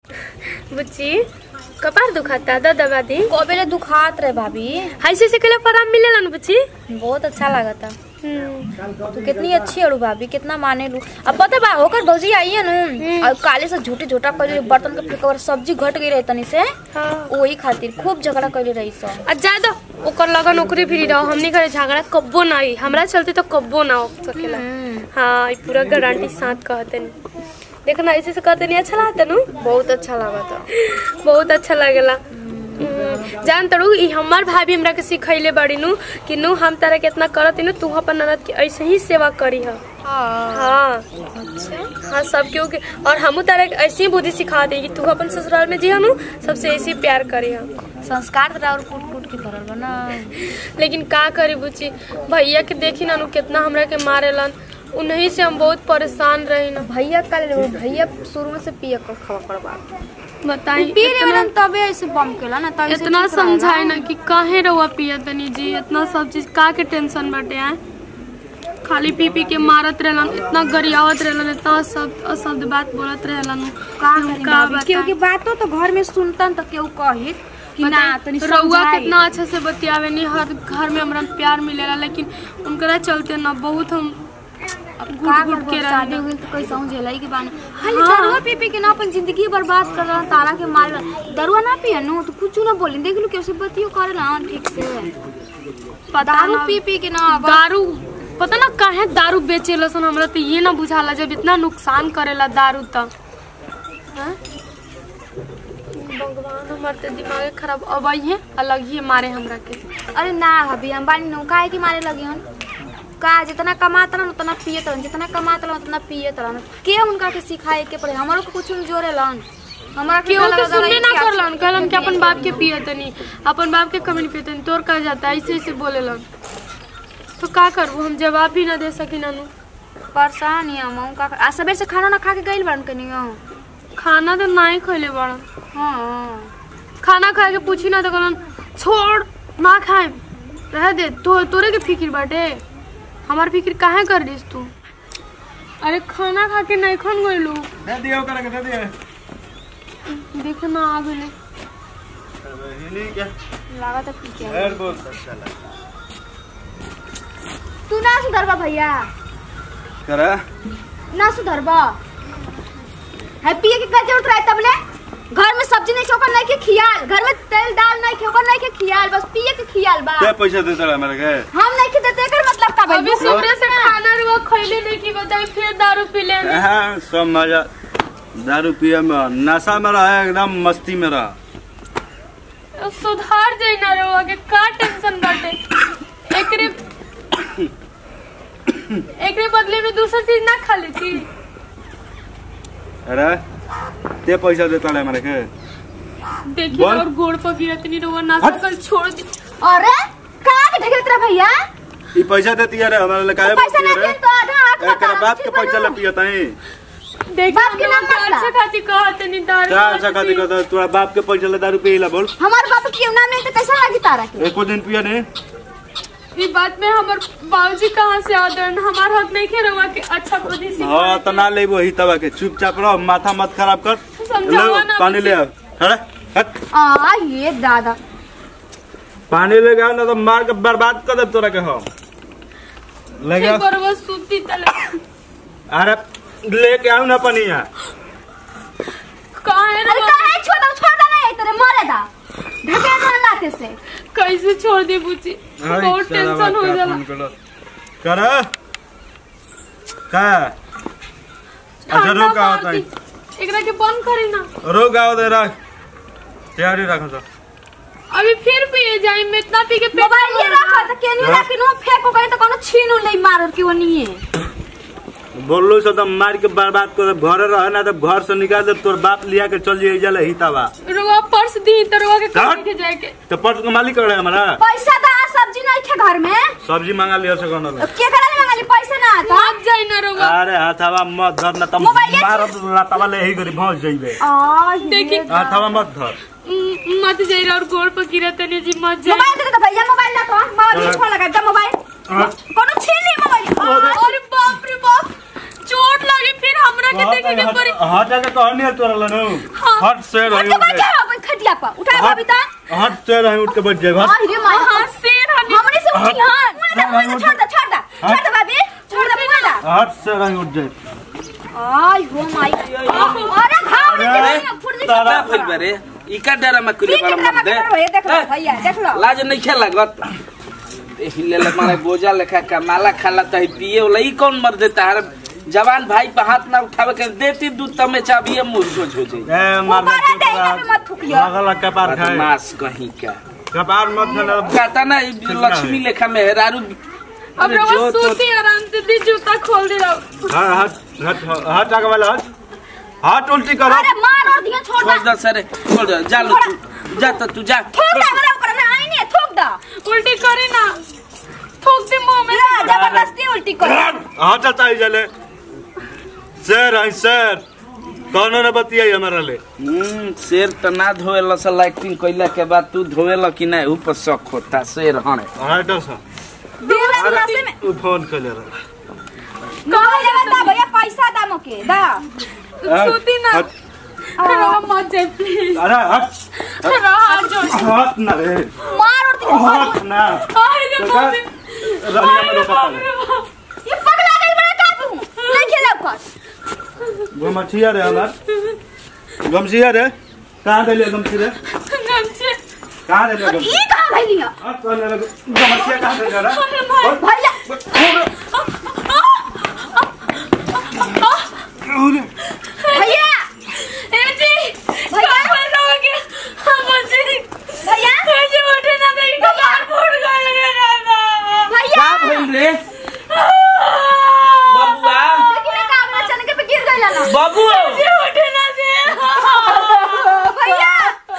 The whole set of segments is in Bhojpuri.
बुच्ची कपार दुखाता द दवा दी कबेले दुखात रहे भाभी हाइसे से कले आराम मिलेला न बुच्ची बहुत अच्छा लागता हम्म, तू कितनी अच्छी है भाभी कितना माने लू अब पता बा होकर भौजी आई है नु और काले से झूठे झूठा कर बर्तन के फेंकवर सब्जी घट गई रहे तनी से हाँ वही खातिर खूब झगड़ा कर रही सब आ जा दो ओकर लगन ओकरे फिरी रहो हमनी घरे झगड़ा कब्बो ना आई हमरा चलते तो कब्बो ना हो सकेला हाँ ई पूरा गारंटी साथ कहते नहीं देखना ऐसे से कहते नहीं अच्छा लागता नु बहुत अच्छा लागता बहुत अच्छा लागेला हम्म, जान तड़ू ई हमार भाभी हमरा के सिखैले बड़ी नु कि नु हम तारा कितना करत नु तू अपन ननद के ऐसे ही सेवा करी ह हाँ हाँ सब केहू के और हमू तारा के ऐसे ही बुद्धि सिखा दे कि तू अपन ससुराल में जी नु सबसे ऐसे ही प्यार करी हम संस्कार तो और कूट कूट के भरल बा ना लेकिन का करी बुची भैया के देखी ना नु कितना हमरा के मारेलन उन्हीं से हम बहुत परेशान रही ना भैया का ले भैया शुरू में से पिया कर खवा पड़वा बताई पी रे वाला तबे ऐसे बम केला ना तबे से इतना ठीक रहेला। समझाए ना कि काहे रहुआ पिया तनी जी इतना सब चीज का के टेंशन बाटे आए खाली पी पी के मारत रहलन इतना गरियावत रहलन इतना सब अशब्द बात बोलत रहलन का हम करी का भाभी? केहू की बातों तो घर में सुनतन तो केहू कही कि ना तनी रउआ समझाई कितना अच्छा से बतियावे नहीं हर घर में हमरा प्यार मिलेला लेकिन उनकरा चलते ना बहुत हम का घुट घुट के शादी रह हुई तो कोई समझेलाई के बाने खाली हाँ। दरुआ पी पी के ना अपन जिंदगी बर्बाद कर रहा तारा के मार दरुआ ना पिया नु तो कुछ ना बोली देख लो कैसे बतियो करे ना ठीक से पता दारू ना पी पी के ना बस दारू पता ना काहे दारू बेचेला सन हमरा तो ये ना बुझाला जब इतना नुकसान करेला दारू त हैं? भगवान हमर ते दिमाग खराब अब है अलग ही मारे हमरा के अरे ना भाभी हम बानी नु काहे की मारे लगी हन का जितना कमात रहन उतना पियत रहन जितना कमात रहन उतना पियत रहन के उनका के सिखाए के पड़े हमरो को कुछ जोरे लन हमरा के केहू गला के गला सुनने ना क्या- करलन कहलन कि अपन बाप के पिए तनी अपन बाप के कमी पिए तोर कह जाता ऐसे ऐसे बोलेलन तो का करबू हम जवाब भी ना दे सकी नानू परेशान ही हम का आ सबेर से खाना ना खा के गइल बन कनी खाना तो ना ही खैले बड़न हां खाना खाए के पूछी ना तो कहलन छोड़ ना खाए रह दे तो तोरे के फिक्र बाटे हमार फिक्र काहे कर रही तू अरे खाना खा के नहीं खन गइलू दे दियो करे के दे दियो देख ना आ गइले हिली क्या लागत है पी के हेड बोल चला तू ना सुधरबा भैया करा ना सुधरबा है पिए के का जरूरत रहे तबले घर में सब्जी नहीं खोकर नहीं के खियाल घर में तेल दाल नहीं खोकर नहीं के खियाल बस पिए के खियाल बा क्या पैसा देता रहा मेरे के हम नहीं के देते एकर मतलब का भाई अभी सुबह से खाना रुआ खैले नहीं की बताई फिर दारू पी ले हाँ सब मजा दारू पिए में नशा में रहा एकदम मस्ती में रहा सुधार जाई ना रुआ के का टेंशन बाटे एकरे एकरे बदले में दूसरा चीज ना खा लेती अरे ते पैसा देता रहा मेरे के देखिए बोल। और गोड़ पर गिरत नहीं रुआ ना हट। सकल छोड़ दी अरे का के ढकेल तेरा भैया ई पैसा देती है रे हमारे लिए काहे पैसा बोलती नहीं है रे दे तो आधा आंख एकरा बता, बाप के ठीक पैसा ले बना। पियता है देखिए बाप के नाम मत ला। अच्छा खाती कहत नहीं दारू क्या मत अच्छा खाती पी। कहता तोरा बाप के पैसा ले दारू पियला बोल हमार बाप के नाम नहीं तो कैसा लगी तारा के एको दिन पिया नहीं ई बात में हमर बाबूजी कहाँ से आदर हमार हक नहीं खे रहुआ के अच्छा बुद्धि सिखा हाँ तो ना ले वही तवा के चुपचाप रहो माथा मत खराब कर समझावा ले ना पानी ले आओ अरे हट आ ये दादा पानी ले आओ ना तो मार के बर्बाद कर दे तोरा के हम ले ठीक आओ बरोबर सूती तले अरे लेके आओ ना पानी यहाँ कहाँ है अरे रहुआ? काहे छोड़ दो छोड़ दो नहीं तेरे मरे दा ढकेल दो लाते से कैसे छोड़ दे बुची बहुत टेंशन हो जाला कर का अच्छा ठंडा रोक आओ मार दी। एकरा के बंद करी ना रोक आओ दे रख तैयारी रखो तो अभी फिर पिए जाई में इतना पी के पेट मोबाइल ये भर रखा गया। तो केनी हाँ? रखी नो फेंको गई तो कोनो छीन नहीं मार के वो नहीं है बोलो से तो मार के बर्बाद कर दे। घरे रहे ना तो घर से निकाल दे तोर बाप लिया के चल जाइए जले ही तवा रुआ पर्स दी तो रुआ के हाँ? कहीं के जाए के तो पर्स के मालिक रहे हमारा पैसा दा सब्जी नहीं खे घर में सब्जी मंगा लिया से कौन के करा ले मंगाली पैसा ना था मत जाई ना रुआ अरे हथवा मत धर ना तुम मोबाइल मार लातवा ले ही करी पहुंच जाइबे आ देखी हथवा मत धर म- मत जाई और गोड़ पर गिरा तने जी मत जाई मोबाइल दे दे भैया मोबाइल ला तो मोबाइल हाँ। छोड़ लगा दे मोबाइल हाँ। कोनो छीन ली मोबाइल अरे बाप रे बाप चोट लगी फिर हमरा के देखे के पड़ी हटा के कहनी है तोरा लनु हाँ हट से उठ रही के उठ बैठ जाए जा अपन खटिया पर उठा हट भाभी ता हट से रही उठ के बैठ जाए हट अरे माय हां शेर हनी हमरे से उठी हां हट। छोड़ दे छोड़ दे छोड़ दे भाभी छोड़ दे मुआ हट से रही उठ जाए आय हो माय अरे घाव में अरे, के फुट तारा का भइल बारे ई का डरा में कुली बड़ा मत दे देख लो भैया देख लो लाज नहीं खेल लागत हिले ले मारे गोजा लेखा कमाला खाला त पिए वाला ई कौन मर देता है जवान भाई पे हाथ ना उठावे के देती दूध तमे चाबिए मुर्गो हो जाई ए मारना ऊपर चुप आ जाइए, पे मत थूकियो। मगला कपार खाए बदमाश कहीं का कपार मत खाना कहता ना ई लक्ष्मी लेखा मेहरारू अब अरे रवा जो तो सूती आराम से दी जूता खोल दे रहा हट हट हट हट आगे वाला हट हट उल्टी करो अरे मार और दिया छोड़ छोड़ दे दे सरे छोड़ दे जा लो तू जा त तू जा थूक दे हमरा ऊपर में आई नहीं थूक दे उल्टी करी ना थूक दे मुंह में ला जबरदस्ती उल्टी कर हट चलता ही जले सर है सर कौनो ने बतियाई हमारा ले हम्म शेर त ना धोएला सा एक्टिंग कइला के बाद तू धोएला कि नहीं ऊपर शक होता शेर हणे हट सा दिल में नसे में तू फोन कर ले रहा कहो जरा दा भैया पैसा दा मोके दा सूती ना हट रवा मत जाए प्लीज अरे हट रवा हाथ जोड़ हट ना रे मार और दिया हट ना आए रे तो मम्मी रनिया में रोका पड़े ये पगला गई बड़ा का तू नहीं खेला कर गमछिया रे हमार गमछिया रे कहाँ दे लिया गमछी रे गमछे कहाँ दे लिया और गमछी ई कहां भइली है हट चल रे गमछिया कहाँ दे लिया रे भैया भैया ए जी भैया। कहाँ रहोगे हम जी भैया ए जी उठे ना नहीं कपार फूट गए रे दादा भैया का भइल रे बबुआ देखी ना कागज चने के पे गिर गइल ना बाबू जी उठे ना जी भैया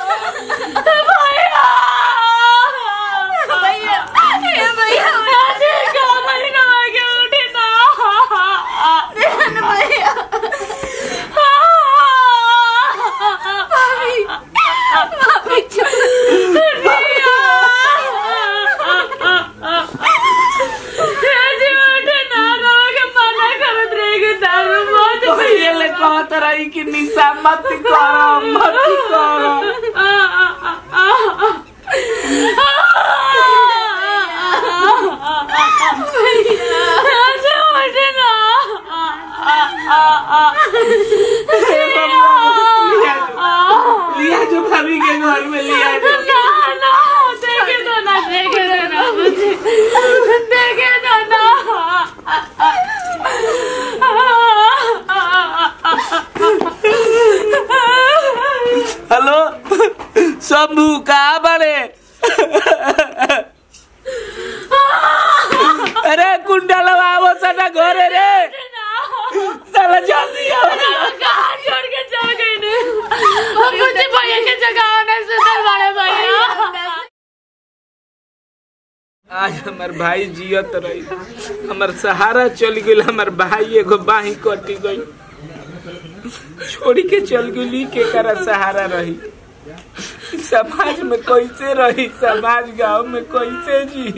भैया भैया ए भैया जी कमल ना आगे उठे ना भैया भाभी भाभी चुप जी उठे ना रहोगे मना करत रहेगे दारू मत ये ले कहत रही कि निशा मत कर मत कर लिया जो भाभी के घर में लिया जो हेलो सबू कहा बड़े अरे कुंडा लगावो सटा घरे रे साला जल्दी आओ भैया के जगह आने से दरबारे भैया आज हमार भाई जियत रही हमार सहारा चल गई हमार भाई एगो बाही कटी गई छोड़ी के चल गई के करा सहारा रही समाज में कैसे रही समाज गांव में कैसे जी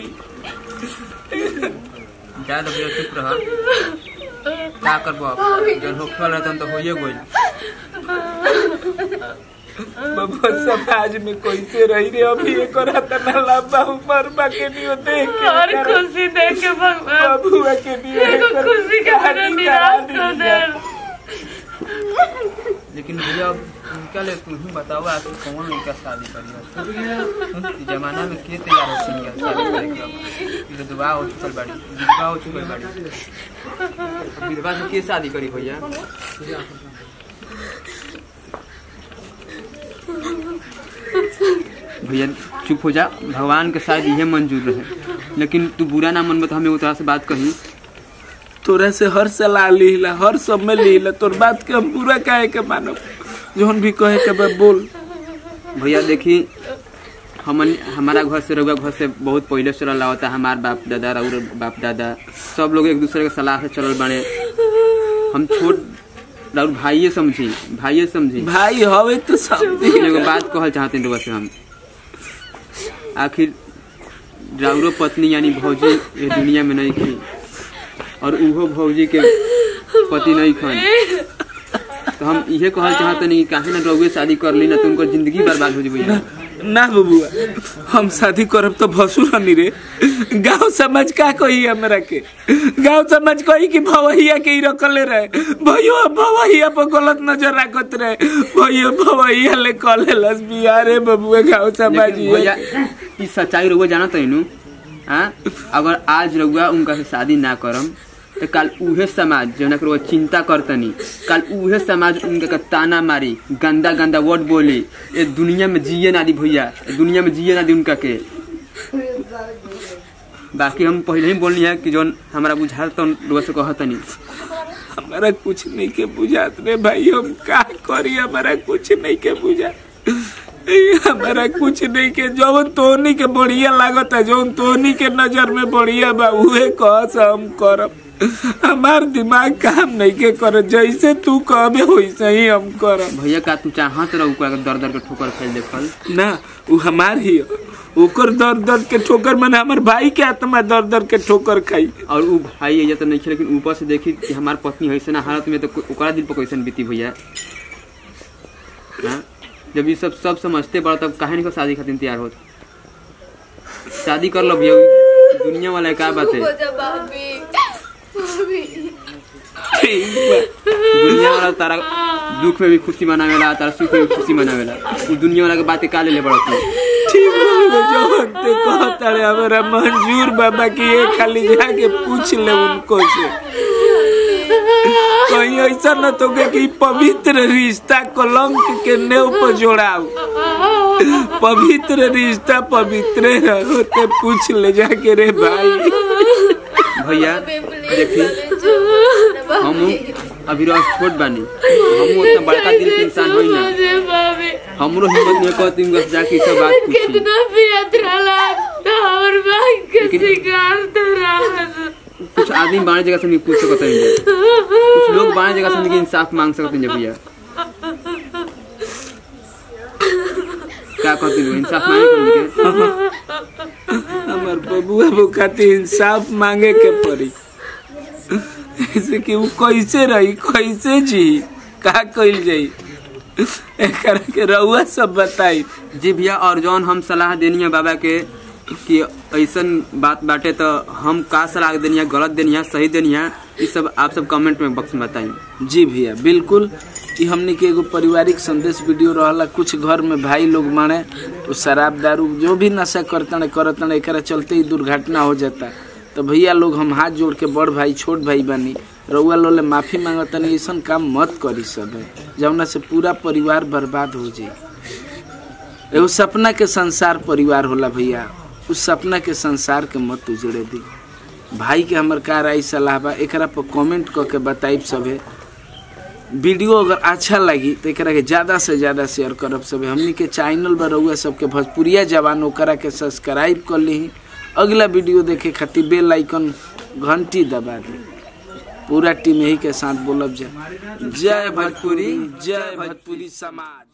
जा तो भैया चुप रह का करबो अब जब होखल रहतन तो होइए गइल बाबा समाज में कैसे रही रे अभी एक रात ना लंबा उम्र बा के नियो देख के और करा- खुशी देख के भगवान बबुआ के नियो एगो एकर खुशी के बिना कहानी निराश करा कर दीजिए। दे लेकिन भैया अब उनका ले तू ही बताओ आखिर कौन लड़का शादी करी इस जमाना में के तैयार हो सिंगल शादी करे के अब विधवा हो चुकल बाड़ी विधवा हो चुकल बाड़ी अब विधवा से के शादी करी भैया भैया चुप हो जा भगवान के शायद यह मंजूर रहे लेकिन तू बुरा ना मन में तो हमें तरह से बात कही तोरा से हर सलाह लीला हर सब में लीला तोर बात के हम पूरा काहे के मानब जोन भी कहे के बा बोल भैया देखी हमन हमारा घर से रउआ घर से बहुत पहले से रहा होता हमार बाप दादा और बाप दादा सब लोग एक दूसरे के सलाह से चलल बने हम छोट राउर भाइये समझी भाइये समझी भाई हवे तो सब लेकिन एगो बात कहल चाहते हैं रउआ से हम आखिर राउरो पत्नी यानी भौजी ये दुनिया में नहीं थी और उहो भौजी के पति नहीं खन तो हम इहे कहल चाहत नहीं काहे ना रउए शादी कर ली ना तुमको जिंदगी बर्बाद हो जबई ना बबुआ हम शादी करब तो भसुर हनी रे गांव समाज का कही हमरा के गांव समाज कही कि भवैया के ही रखले रहे भैया भवैया पर गलत नजर रखत रहे भैया भवैया ले कले लस बिया रे बबुआ गांव समाज लेकिन भैया ई सच्चाई रउआ जानत है नु हाँ अगर आज रउआ उनका से शादी ना करम तो कल उहे समाज जौना के रउआ चिंता करतनी कल उहे समाज उनका के ताना मारी गंदा गंदा वर्ड बोली ये दुनिया में जिए ना दी भैया ये दुनिया में जिए ना दी उनका के बाकी हम पहले ही बोलनी है कि जौन हमारा बुझाल तो रउआ से कहतनी हमारा कुछ नहीं के बुझात रे भाई हम का करी हमारा कुछ नहीं के बुझा हमारा कुछ नहीं के जौन तोहनी के बढ़िया लागत है जौन तोहनी के नजर में बढ़िया बा उहे कह से हम करब हमार दिमाग काम नहीं के कर जैसे तू कहबे वैसे ही हम करब भैया का तू चाहत रह ओकरा के दर दर के ठोकर खेल देखल ना वो हमार ही है। ओकर दर दर के ठोकर मैंने हमार भाई के आत्मा दर दर के ठोकर खाई और उ भाई ये तो नहीं खे लेकिन ऊपर से देखी कि हमार पत्नी ऐसे ना हालत में तो को- ओकरा दिल पर कैसन बीती भैया हाँ? जब ये सब सब समझते बड़ा तब काहे नहीं को शादी खातिर तैयार होत शादी कर लो भैया उ दुनिया वाला का बात है ठीक बा। दुनिया वाला तारा दुख में भी खुशी मनावेला तारा सुख में भी खुशी मनावेला उ दुनिया वाला के बातें का ले ले बड़ा तू ठीक बा जवन ते कहता रे हमारा मंजूर बाबा की ये खाली जाके पूछ ले उनको से कहीं ऐसा न तो के कि पवित्र रिश्ता कलंक के नेव पर जोड़ाओ पवित्र रिश्ता पवित्र होते पूछ ले जाके रे भाई भैया देखी हम अभी रोज छोट बानी हम उतना बड़का दिल के इंसान होई ना हमरो हिम्मत में कहती हूँ जाके ई सब बात पूछी लेकिन कुछ आदमी बाणे जगह से नहीं पूछ सकते हैं कुछ लोग बाणे जगह से नहीं इंसाफ मांग सकते हैं भैया क्या कहते हो इंसाफ मांगे कर हमार बबुआ वो खातिर इंसाफ मांगे के पड़ी ऐसे कि वो कैसे रही कैसे जी का कइल जाई एकरा के रउआ सब बताई जी भैया और जौन हम सलाह देनी है बाबा के कि ऐसन बात बाटे तो हम का सलाह देनी है गलत देनी है सही देनी है ये सब आप सब कमेंट में बॉक्स में बताइए जी भैया बिल्कुल ई हमने के एगो पारिवारिक संदेश वीडियो रहला कुछ घर में भाई लोग माने वो शराब दारू जो भी नशा करतने करतने एकरा चलते ही दुर्घटना हो जाता तो भैया लोग हम हाथ जोड़ के बड़ भाई छोट भाई बनी रउआ लोले माफी मांगतनी ऐसा काम मत करी सब जौना से पूरा परिवार बर्बाद हो जाई एगो सपना के संसार परिवार होला भैया उस सपना के संसार के मत उजड़े दी भाई के हमर का राय सलाह बा एकरा पर कमेंट क के बताइब सभे वीडियो अगर अच्छा लगी तो एकरा के ज्यादा से ज्यादा शेयर करब सभे हमनी के चैनल पर रहुआ सबके भोजपुरिया जवान ओकरा के सब्सक्राइब कर ली अगला वीडियो देखे खातिर बेल आइकन घंटी दबा दी पूरा टीम यही के साथ बोलब जा जय भोजपुरी जय भोजपुरी समाज